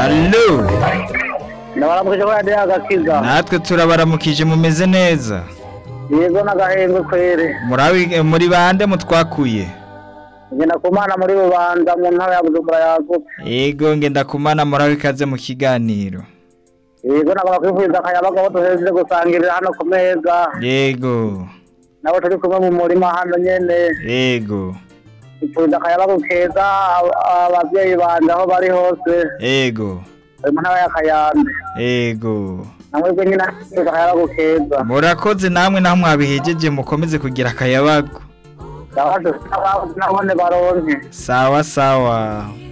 Allo ndabaramukije ko radiyo agakiza natwe turabaramukije mumeze neza yego n'agahembwe kwere Murabi- muri bande mutwakuye ngenda ku mana muri bubanza mu ntara ya bujumbura yagutse yego ngenda kumana murabe ikaze mu kiganiro yego nagomba kwifuriza akayabaga aho duheze gusangirira hano ku meza yego nabo turi kumwe mu murima hano nyene yego ifuriza akayabaga keza ab- abavyeyi banje aho bari hose yego bari mu ntara ya kayanza yego namwebwe nyine ifuriza akayabaga keza murakoze namwe naho mwabihejeje mukomeze kugira akayabago nabone baronke sawa sawa